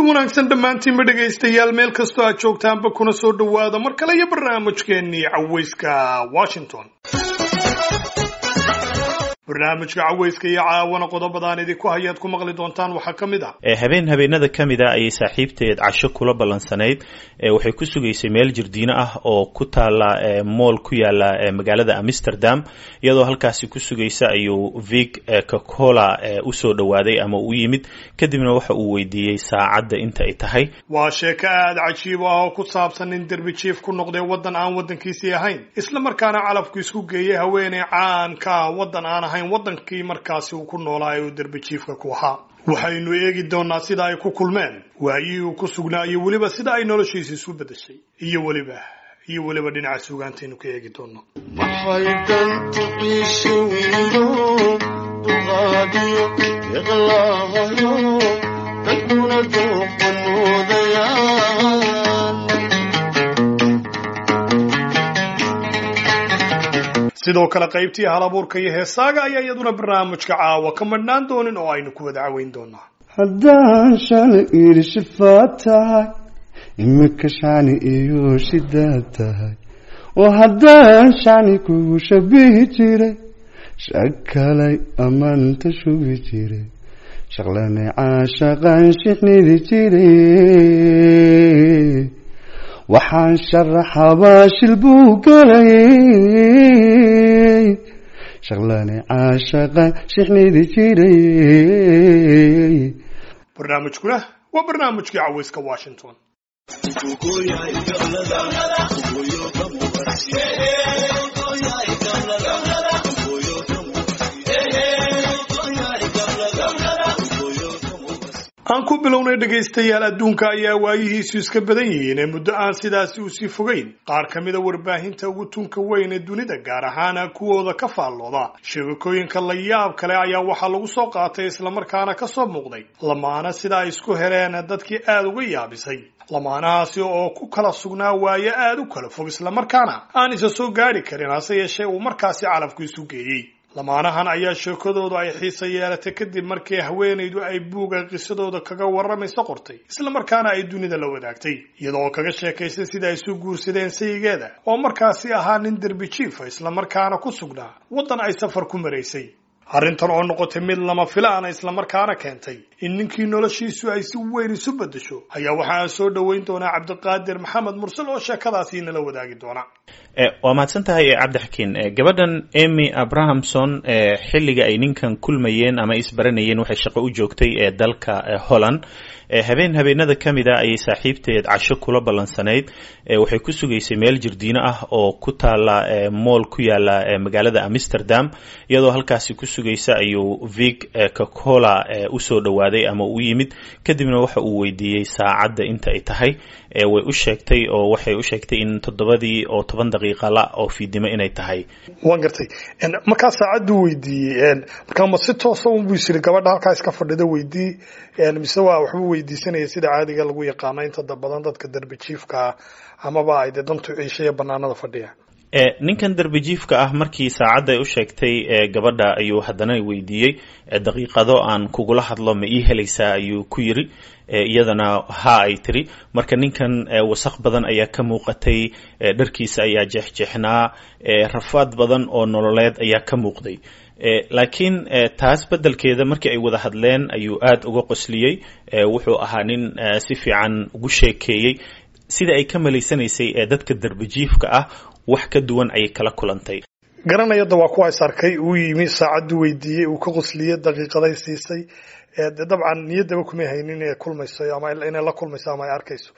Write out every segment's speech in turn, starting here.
wanaagsan dhammaantiinba dhegaystayaal meel kastoo aad joogtaanba kuna soo dhowaada mar kale iyo barnaamijkeennii cawayska washington barnaamijka cawayska iyo caawana qodobadaan idinku hayaad ku maqli doontaan waxaa ka mid ah habeen habeenada ka mid a ayay saaxiibteed casho kula ballansanayd waxay ku sugaysay meel jirdiino ah oo ku taala mool ku yaala magaalada amsterdam iyadoo halkaasi ku sugaysa ayuu vig cocola usoo dhowaaday ama u yimid kadibna waxa uu weydiiyey saacadda inta ay tahay waa sheeko aada cajiib ah oo ku saabsan nin derbi jiif ku noqday waddan aan waddankiisii ahayn isla markaana calafku isku geeyay haweeney caanka ah waddan aan ahayn waddankii markaasi uu ku noolaa ee uu derbi jiifka ku ahaa waxaynu eegi doonaa sida ay ku kulmeen waayihii uu ku sugnaa iyo weliba sida ay noloshiisa isu beddeshay iyo weliba iyo weliba dhinaca suugaantaynu ka eegi doono maxay dantu ciishawiyo duqaadiyo iqlaahayo dadkuna dooqanoodayaan sidoo kale qaybtii halabuurka iyo heesaaga ayaa iyaduna barnaamijka caawa ka madhnaan doonin oo aynu ku wada caweyn doonaa haddaan shani iri shifaad tahay imika shani iyo shidaad tahay oo haddaan shani kugu shabihi jiray shakalay ammaanta shugi jiray shaqlane caashaqaan shixnidi jiray waxaan sharaxabaa shil buu galayay shaqlane caashaqaan shixnidi jiray barnaamijkuna waa barnaamijkii cawayska washington aan ku bilownay dhegaystayaal adduunka ayaa waayihiisu iska badan yihiin ee muddo aan sidaasi usii fogeyn qaar ka mida warbaahinta ugu tunka weyn ee dunida gaar ahaana kuwooda ka faallooda sheegakooyinka la yaab kale ayaa waxaa lagu soo qaatay islamarkaana ka soo muuqday lamaana sida ay isku heleen dadkii aada uga yaabisay lamaanahaasi oo ku kala sugnaa waayo aada u kala fog islamarkaana aan isa soo gaadhi karin hase yeeshee uu markaasi calafku isu geeyey lamaanahan ayaa sheekadoodu ay xiisa yeelatay kadib markii haweenaydu ay buuga qisadooda kaga warramaysa qortay islamarkaana ay dunida la wadaagtay iyadoo kaga sheekaysay sida ay isu guursadeen sayigeeda oo markaasi ahaa nin derbi jiifa islamarkaana ku sugnaa waddan ay safar ku maraysay arrintan oo noqotay mid lama filaana islamarkaana keentay in ninkii noloshiisu ay si weyn isu beddesho ayaa waxaan soo dhoweyn doonaa cabdiqaadir maxamed mursal oo sheekadaasi nala wadaagi doona waa mahadsan tahay cabdixakiin gabadhan emy abrahamson xilliga ay ninkan kulmayeen ama isbaranayeen waxay shaqo u joogtay ee dalka holland habeen habeenada ka mid a ayay saaxiibteed casho kula ballansanayd waxay ku sugaysay meel jirdiino ah oo ku taala mool ku yaala magaalada amsterdam iyadoo halkaasi ku sugaysa ayuu vig cocola usoo dhowaaday ama u yimid kadibna waxa uu weydiiyey saacadda inta ay tahay way u sheegtay oo waxay u sheegtay in toddobadii oo toban daqiiqa la oo fiidnimo inay tahay waan gartay markaa saacaddu weydiiyey markaa ma si toosa unbuu isiri gabadha halkaa iska fadhida weydii mise waa waxbuu weydiisanaya sida caadiga lagu yaqaano inta badan dadka derbi jiifkaa amaba ay dee dantu ciishaya banaanada fadhiya ninkan derbi jiifka ah markii saacadda ay u sheegtay gabadha ayuu haddana weydiiyey daqiiqado aan kugula hadlo ma ii helaysaa ayuu ku yiri iyadana ha ay tiri marka ninkan wasaq badan ayaa ka muuqatay dharkiisa ayaa jeexjeexnaa rafaad badan oo nololeed ayaa ka muuqday laakiin taas beddelkeeda markii ay wada hadleen ayuu aada uga qosliyey wuxuu ahaa nin si fiican ugu sheekeeyey sida ay ka malaysanaysay ee dadka derbijiifka ah wax ka duwan ayay kala kulantay garanayada waa kuwa is arkay uu yimi saacaddu weydiiyey uu ka qosliyey daqiiqaday siisay dabcan niyaddaba kumay haynin inay kulmayso ama inay la kulmayso ama ay arkayso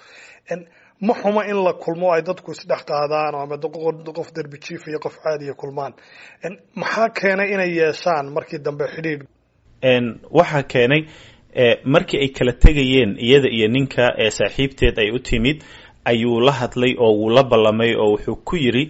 ma xuma in la kulmo ay dadku isdhex qaadaan ama qof derbi jiif iyo qof caadiya kulmaan maxaa keenay inay yeeshaan markii dambe xidhiidh waxaa keenay markii ay kala tegayeen iyada iyo ninka ee saaxiibteed ay u timid ayuu la hadlay oo wuu la ballamay oo wuxuu ku yidri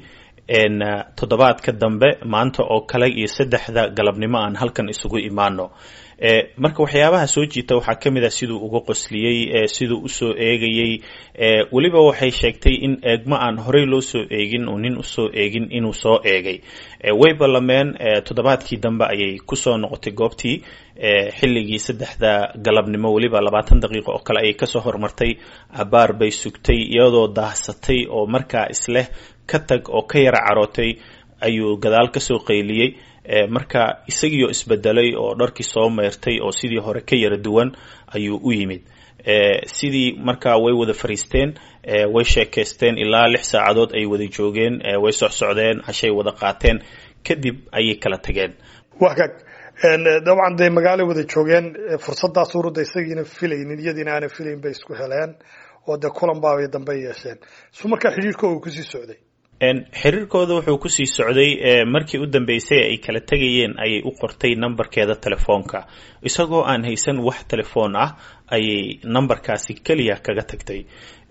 toddobaadka dambe maanta oo kale iyo saddexda galabnimo aan halkan isugu imaano marka waxyaabaha soo jiita waxaa ka mid ah siduu uga qosliyey siduu usoo eegayey weliba waxay sheegtay in eegmo aan horey loo soo eegin oo nin usoo eegin inuu soo eegay way ballameen toddobaadkii dambe ayay kusoo noqotay goobtii xilligii saddexda galabnimo weliba labaatan daqiiqo oo kale ayay kasoo hormartay abaar bay sugtay iyadoo daahsatay oo markaa isleh ka tag oo ka yara carootay ayuu gadaal kasoo qayliyey marka isagiioo isbedelay oo dharkii soo meyrtay oo sidii hore ka yara duwan ayuu u yimid sidii markaa way wada fariisteen way sheekaysteen ilaa lix saacadood ay wada joogeen way socsocdeen cashay wada qaateen kadib ayay kala tageen wagaag dabcan dee magaalay wada joogeen fursadaas urudda isagiina filaynin iyadiina aanan filayn bay isku heleen oo dee kulan baabay dambe yeesheen su markaa xidhiirkooda uu kusii socday xiriirkooda wuxuu kusii socday markii u dambeysay ay kala tegayeen ayay u qortay nambarkeeda telefoonka isagoo aan haysan wax telefoon ah ayay nambarkaasi keliya kaga tagtay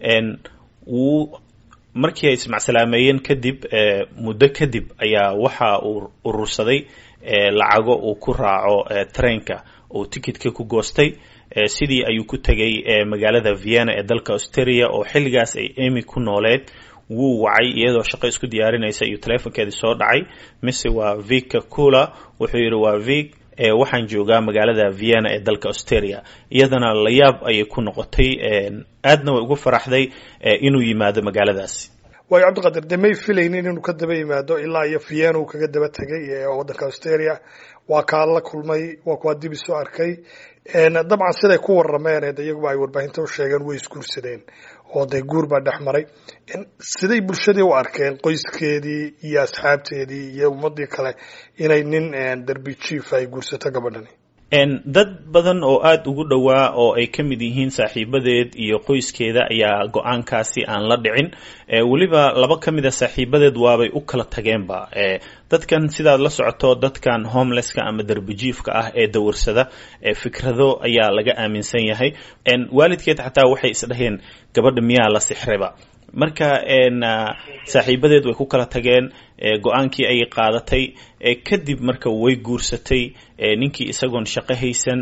wuu markii ay ismacsalaameyeen kadib muddo kadib ayaa waxa uu urursaday lacago uu ku raaco trainka uu tikitka ku goostay sidii ayuu ku tegay magaalada vienna ee dalka australia oo xilligaas ay emy ku nooleed wuu wacay iyadoo shaqo isku diyaarinaysa iyo telefonkeedii soo dhacay mise waa vika cula wuxuu yidhi waa vik waxaan joogaa magaalada vienna ee dalka australia iyadana layaab ayay ku noqotay aadna way ugu faraxday inuu yimaado magaaladaasi waayo cabdiqadir dee may filaynin inuu ka daba yimaado ilaa iyo vienna uu kaga daba tegay waddanka australia waa kaa la kulmay waa kuwaa dib isu arkay dabcan siday ku warameen de iyaguba ay warbaahinta u sheegeen way isguursadeen oo dee guur baa dhex maray siday bulshadii u arkeen qoyskeedii iyo asxaabteedii iyo ummadii kale inay nin derbi jief ay guursato gabadhani dad badan oo aada ugu dhowaa oo ay ka mid yihiin saaxiibadeed iyo qoyskeeda ayaa go-aankaasi aan la dhicin weliba laba ka mid a saaxiibadeed waabay u kala tageenba dadkan sidaad la socoto dadkan homelesska ama derbijiifka ah ee dawarsada fikrado ayaa laga aaminsan yahay waalidkeed xataa waxay isdhaheen gabadha miyaa la sixrayba marka saaxiibadeed way ku kala tageen go-aankii ayay qaadatay kadib marka way guursatay ninkii isagoon shaqo haysan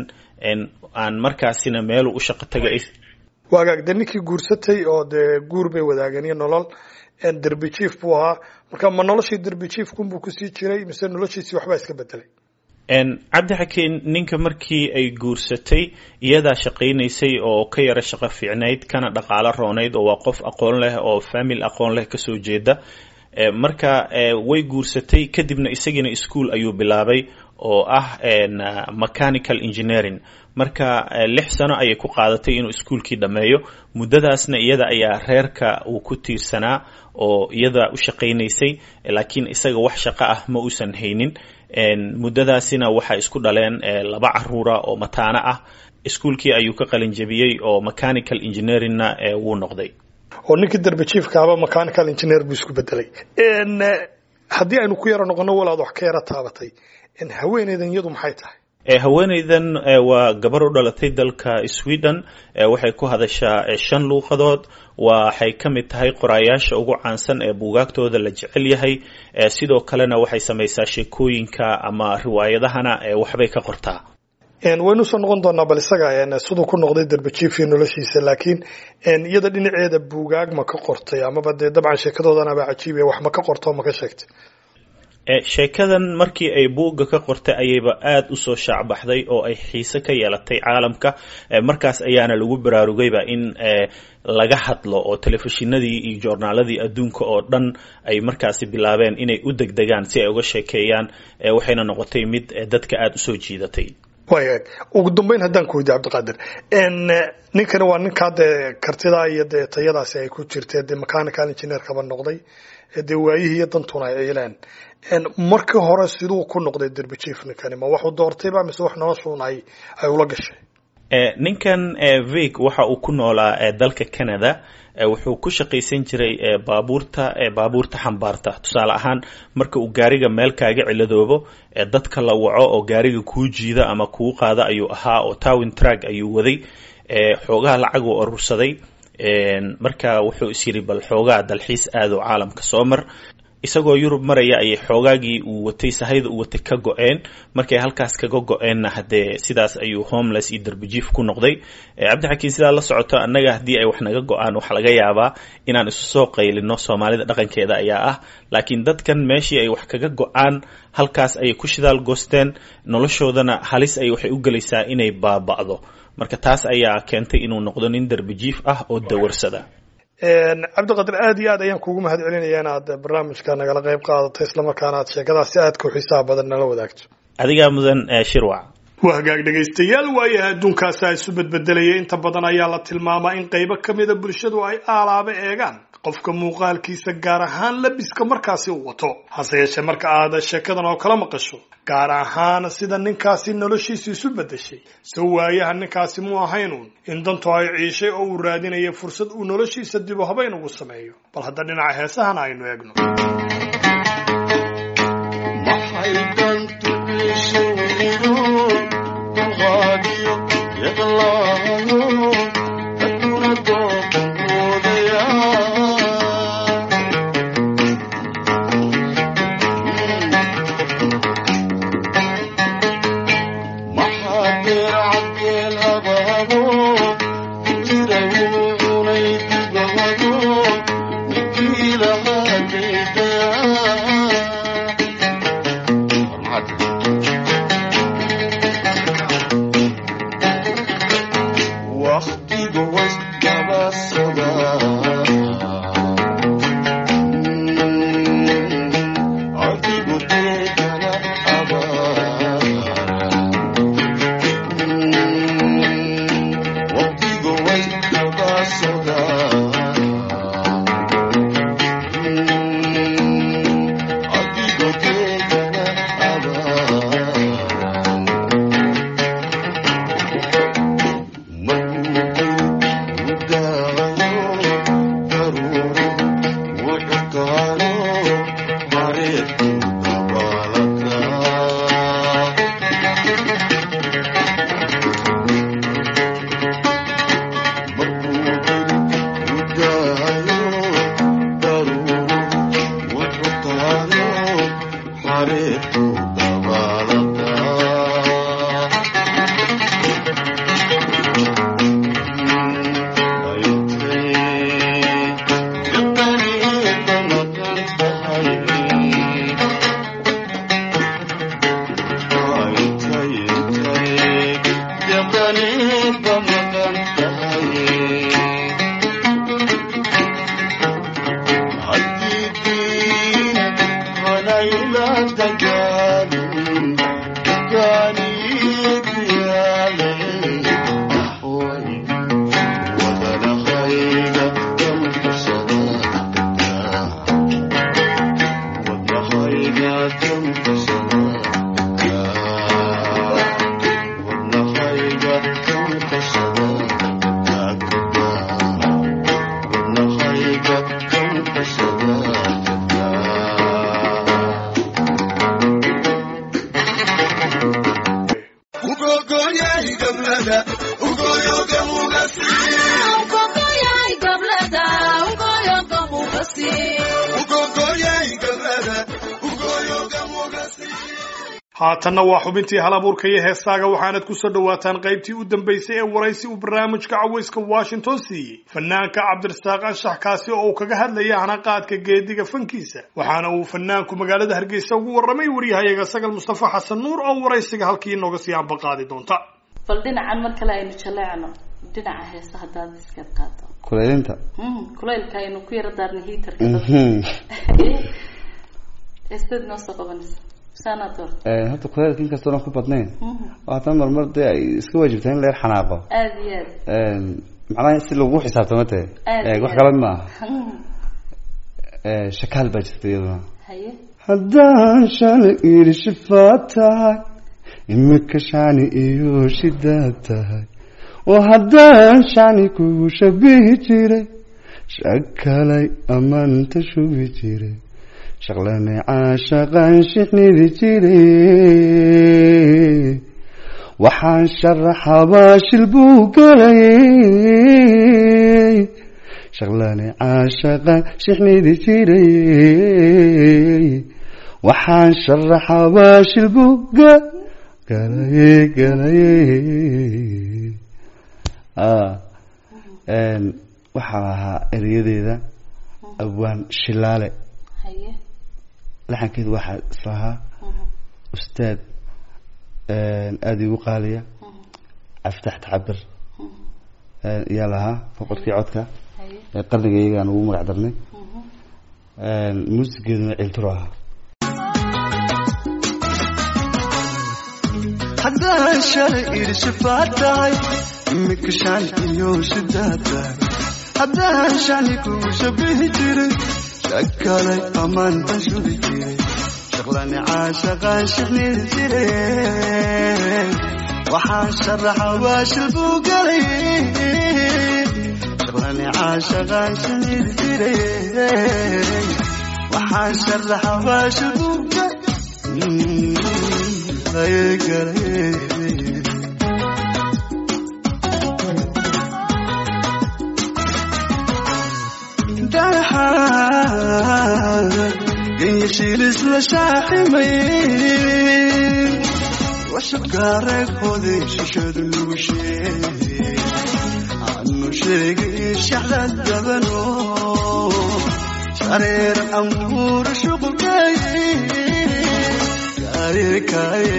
aan markaasina meelu u shaqo tagay waagaag dee ninkii guursatay oo dee guur bay wadaageen iyo nolol derbi jief buu ahaa marka ma noloshii derbi jiefkunbuu kusii jiray mise noloshiisii waxbaa iska bedelay cabdixakiin ninka markii ay guursatay iyadaa shaqaynaysay oo ka yara shaqo fiicnayd kana dhaqaalo roonayd oo waa qof aqoon leh oo famil aqoon leh kasoo jeeda marka way guursatay kadibna isagiina ischool ayuu bilaabay oo ah mechanical engineering marka lix sano ayay ku qaadatay inuu iskuolkii dhammeeyo muddadaasna iyada ayaa reerka uu ku tiirsanaa oo iyada u shaqaynaysay laakiin isaga wax shaqo ah ma uusan haynin muddadaasina waxay isku dhaleen laba caruura oo mataano ah iskuolkii ayuu ka qalin jebiyey oo mechanical engineeringna wuu noqday oo ninkii derbi jiefkaaba mechanical engineer buu isku bedelay haddii aynu ku yaro noqono walaad wax ka yaro taabatay haweeneydan iyadu maxay tahay haweeneydan waa gabar u dhalatay dalka sweden waxay ku hadashaa shan luuqadood waxay ka mid tahay qoraayaasha ugu caansan ee buugaagtooda la jecel yahay sidoo kalena waxay samaysaa sheekooyinka ama riwaayadahana waxbay ka qortaa waynu usoo noqon doonaa bal isaga siduu ku noqday derbajiifio noloshiisa laakiin iyada dhinaceeda buugaag ma ka qortay amaba dee dabcan sheekadoodanaba cajiib wax ma ka qorto ma ka sheegtay sheekadan markii ay buugga ka qortay ayayba aada usoo shaacbaxday oo ay xiise ka yeelatay caalamka markaas ayaana lagu baraarugayba in laga hadlo oo telefishinadii iyo joornaaladii adduunka oo dhan ay markaasi bilaabeen inay u degdegaan si ay uga sheekeeyaan waxayna noqotay mid dadka aada usoo jiidatay waaya ugu dambeyn haddaan ku weydiye cabdiqaadir ninkani waa ninkaa dee kartidaa iyo dee tayadaasi ay ku jirtee dee mechanical engineerkaba noqday dee waayihii iyo dantuna ay ciileen markii hore siduu ku noqday derbijief ninkani ma waxuu doortayba mise wax noloshuun ay ay ula gashay ninkan vig waxa uu ku noolaa dalka canada wuxuu ku shaqaysan jiray baabuurta baabuurta xambaarta tusaale ahaan marka uu gaariga meel kaaga ciladoobo dadka la waco oo gaariga kuu jiida ama kuu qaada ayuu ahaa oo towin trag ayuu waday xoogaha lacag uu urursaday marka wuxuu is yidhi bal xoogaa dalxiis aado caalamka soo mar isagoo yurub maraya ayay xoogaagii uu watay sahayda uu watay ka go-een markay halkaas kaga go-eenna haddee sidaas ayuu homeless iyo darbijiif ku noqday cabdixakiin sidaa la socoto annaga haddii ay wax naga go-aan waxaa laga yaabaa inaan isu soo qaylino soomaalida dhaqankeeda ayaa ah laakiin dadkan meeshii ay wax kaga go-aan halkaas ayay ku shidaal goosteen noloshoodana halis ay waxay u gelaysaa inay baaba'do marka taas ayaa keentay inuu noqdo nin darbijiif ah oo dawarsada cabdiqadir aad iyo aad ayaan kuugu mahad celinaya inaad barnaamijka nagala qayb qaadato islamarkaana aad sheekadaas si aadka u xiisaha badan nala wadaagto adigaa mudan shirwac waa hagaag dhegaystayaal waayaha adduunkaasa isu bedbedelaya inta badan ayaa la tilmaamaa in qaybo ka mida bulshadu ay aalaaba eegaan qofka muuqaalkiisa gaar ahaan labiska markaasi u wato hase yeeshee marka aad sheekadan oo kala maqasho gaar ahaan sida ninkaasi noloshiisa isu beddeshay se waayaha ninkaasi mu ahaynuun in dantu ay ciishay oo uu raadinaya fursad uu noloshiisa dibu habayn ugu sameeyo bal hadda dhinaca heesahana aynu eegno haatanna waa xubintii hal abuurka iyo heesaaga waxaanad ku soo dhowaataan qaybtii u dambaysay ee waraysi uu barnaamijka cawayska washington siiyey fanaanka cabdirasaaq anshax kaasi oo uu kaga hadlaya hanaqaadka geediga fankiisa waxaana uu fanaanku magaalada hargeysa ugu warramay waryahayaga sagal mustafa xasan nuur oo waraysiga halkii inooga sii ambaqaadi doonta bal dhinacan mar kale aynu jaleecno dhinaca heesa haddaad iskaad qaato kulaylinta kulaylka aynu ku yara daarna hiitarka heestaad noo soo qabanaysa saanaa doorta horta kulaylka inkastoo dhan ku badnayn oo haddana marmar dee ay iska waajibtaa in la yar xanaaqo aada iyo aad macnaha si lagu xisaabtamo te Aad wax iyo kale ma aha shakaal baa jirta iyaduna haye haddaan shalay idhi shifaad tahay imika shani iyo shidaad tahay oo haddaan shani kugu shabihi jiray shakalay ammaanta shubi jiray shaqlane caashaqaan shixnidi jiray waxaan sharaxabaa shil buu galayay shaqlane caashaqaan shixnidi jiray waxaan sharaxaa baashil buga galaye galaye ah een waxaa ahaa erayadeeda abwaan shilaale haye laxankeedu waxaa islahaa ustaad aada igu qaaliya caftax tacabir ayaa lahaa boqorkii codka haye ee qarniga iyagaan ugu magac darnay muusigeeduna ciltiro ahaa haddaan shalay irshifaad tahay imika shan iyo shidaad tahay haddaan shani kugu shabihi jiray shakalay amaantan shubi jiray shaqlani caashaqaan shaqniri jiray waxaan sharaxa waashil buu galay shaqlani caashaqaan shaqniri jiray waxaan sharaxa waashil buu galay galay ganyashiilis la shaaximay washaqaareeghoodii shishadu lagu sheegay aanu sheegay shaxdad dabano shareer amuur shuqulkay kaayekaaye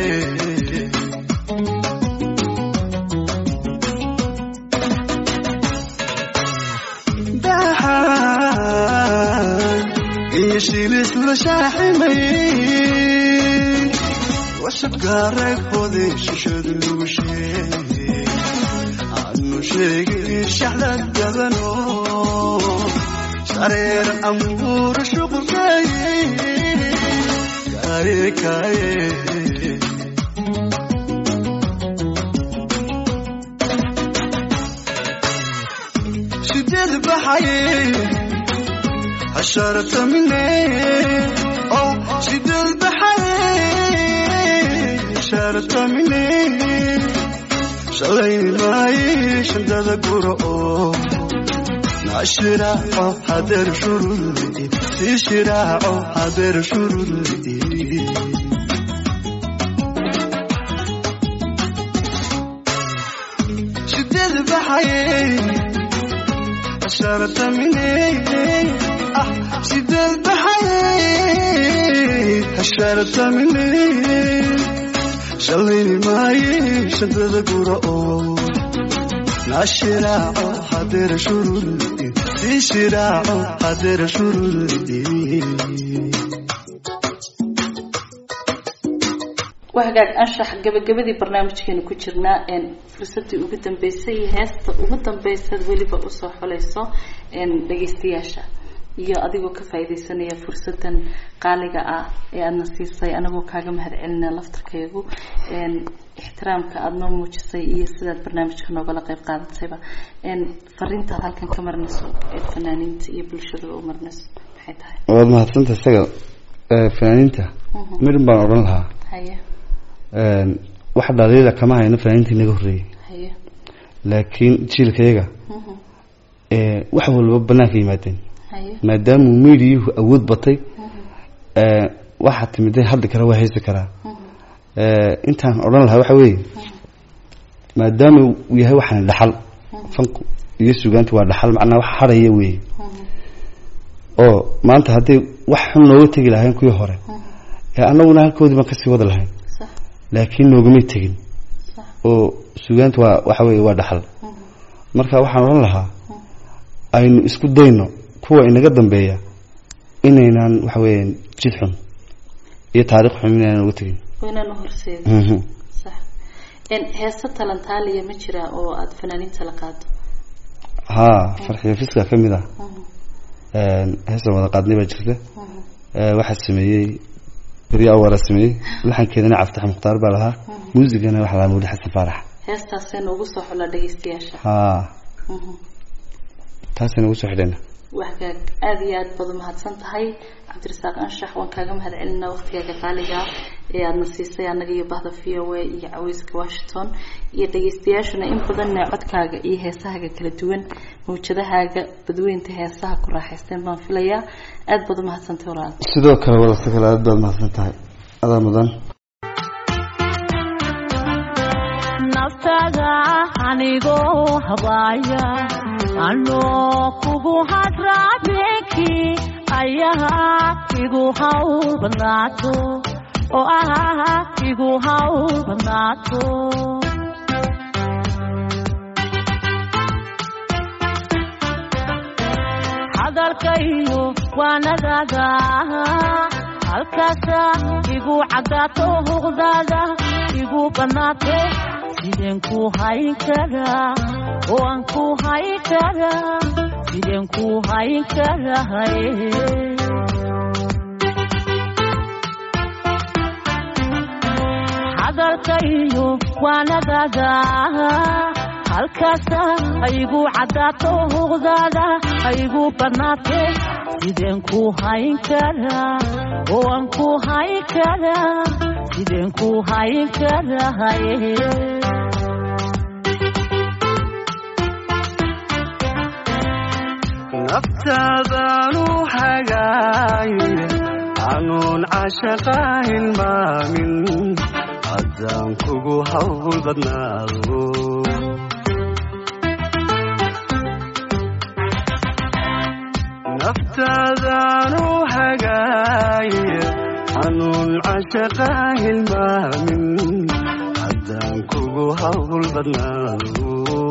ganyashiilis la shaaximay washaqaareeghoodii shishadu lagu sheegay aanu sheegay shaxdad dabano shareer amuur shuqulkay kaayekaaye sideed baxaye hasharata mine oh sideed baxaye hasharata mine shalay maaye shandada guro oo nashiraaco hadeer shurudi ishiraaco hadeer shurudi sideed baxaye hasharata mine ah sideed baxaye hasharata mine shalayni maaye shandada guro oo nashiraaco hadeer shurudi ishiraaco hadeer shurudi waa hagaag anshax gabagabadii barnaamijkeenu ku jirnaa een fursadii ugu dambeysay iyo heesta ugu dambeysad weliba usoo xulayso een dhageystayaasha iyo adigoo ka faaideysanaya fursadan qaaliga ah ee aadna siisay anagoo kaaga mahad celina laftarkeegu een ixtiraamka aada noo muujisay iyo sidaad barnaamijka noogala qeyb qaadatayba een fariintaad halkan ka marnayso ee fanaaniinta iyo bulshadaba u marnayso maxay tahay waad mahadsanta isaga fanaaniinta midhan baan odhan lahaa haye wax dhaliila kama hayno fanaaniinta inaga horreeyey haye laakiin jiilkayaga mhm, wax walba banaanka yimaadeen haye maadaamuu miidiyuhu awood batay waxaa timiday hadli kara waa haysi karaa intaan odhan lahaa waxa weeye maadaama uu yahay waxaan dhaxal fanku iyo sugaantu waa dhaxal macnaa wax haraya weeye oo maanta hadday wax xun nooga tegi lahayn kuwii hore ee annaguna halkoodii baan kasii wada lahayn sax laakiin noogamay tegin sax oo sugaantu waa waxa weeye waa dhaxal marka waxaan odhan lahaa aynu isku dayno kuwa inaga dambeeya inaynan waxa weeyaan jid xun iyo taariikh xun inaynan uga tegin waa inaan uhorseedin Mhm. sax een heese talantaaliya ma jiraa oo aada fanaaniinta la qaado haa farxiyo fiska ka mid ah Mhm, heesa wada qaadnay baa jirta mhm, Eh, waxaa sameeyey beryo awara sameeyey laxankeedana caftax mukhtaar baa lahaa muusigana waxaa lahaa mawli xasan faarax heestaasayna ugu soo xulaa dhageystayaasha haa Mhm. taasayna ugu soo xidhayna waxgaag aada iyo aada baad umahadsan tahay cabdirasaaq anshax waan kaaga mahad celinaa waqtigaaga qaaliga ee aadna siisay annaga iyo bahda v o a iyo caweyska washington iyo dhageystayaashuna in badanna codkaaga iyo heesahaaga kala duwan mawjadahaaga badweynta heesaha ku raaxaysteen baan filayaa aada baad umahadsantahay walaal sidoo kale walasta kale aad baad mahadsan tahay adaa mudan naftaada anigoo habaaya anoo kugu hadraabeki ayaha igu haw badnaato oo ah igu haw badnaato hadalkayo waanadaada halkaasa igu caddaato huqdaada igu bannaate sideen ku hayn karaa oo aan ku hayn karaa sideen ku hayn karahay hadalkayo waanadaada halkaasa aygu caddaato huqdaada aygu bannaate sideen ku hayn karaa oo aan ku hayn karaa sideen ku hayn karahay naftaadaanu hagaaye anuun cashaqa hilmaamin haddaan kugu hawl badnaado naftaadaanu hagaaye anuun cashaqa hilmaamin haddaan kugu hawl badnaado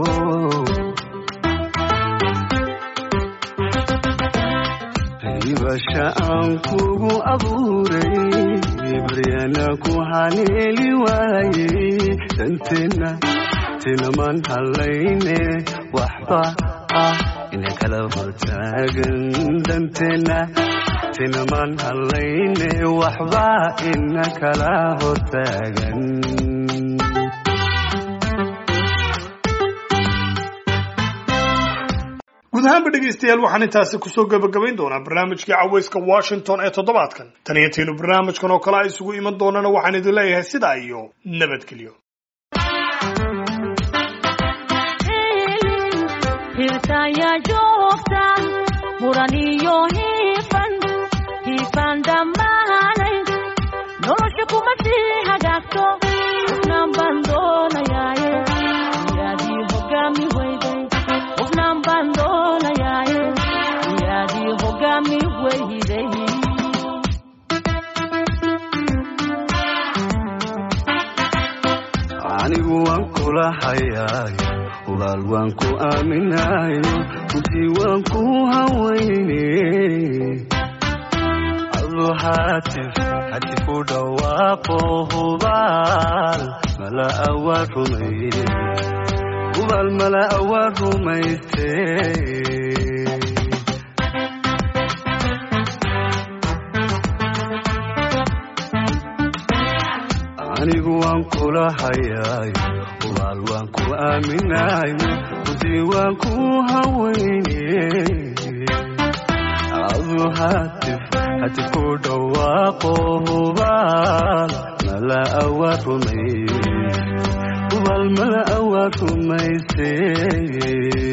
ibasha aan kugu abuuray baryana ku haleeli waaye danteenna tinaman hallayne waxba ah ina kala hortaagan danteenna tinaman hallayne waxba ina kala hortaagan guud ahaanba dhegaystayaal waxaan intaasi kusoo gabagabayn doonaa barnaamijkii caweyska washington ee toddobaadkan tan iyo intaynu barnaamijkan oo kale a isugu iman doonana waxaan idin leeyahay sidaa iyo nabadgelyo hirtaya joogta muran iyo hiifan hiifan dhammaanay nolosha kuma sii hagaagto qofnaan baan doonayaaye yaadii hogaami weyday qofnaan baan doonayaaye yaadii hogaami weyday anigu waan kula hayaayo walaal waan ku aaminayo runtii waan ku hawayne adu haatif haddii ku dhawaaqo hubaal mala awaa rumayne hubaal mala awaa rumayste anigu waan kula hayaayo walaal waan ku aaminayo runtii waan ku hawayne adu haatif haddii ku dhawaaqo hubaal mala awaa rumay hubaal mala awaa rumayse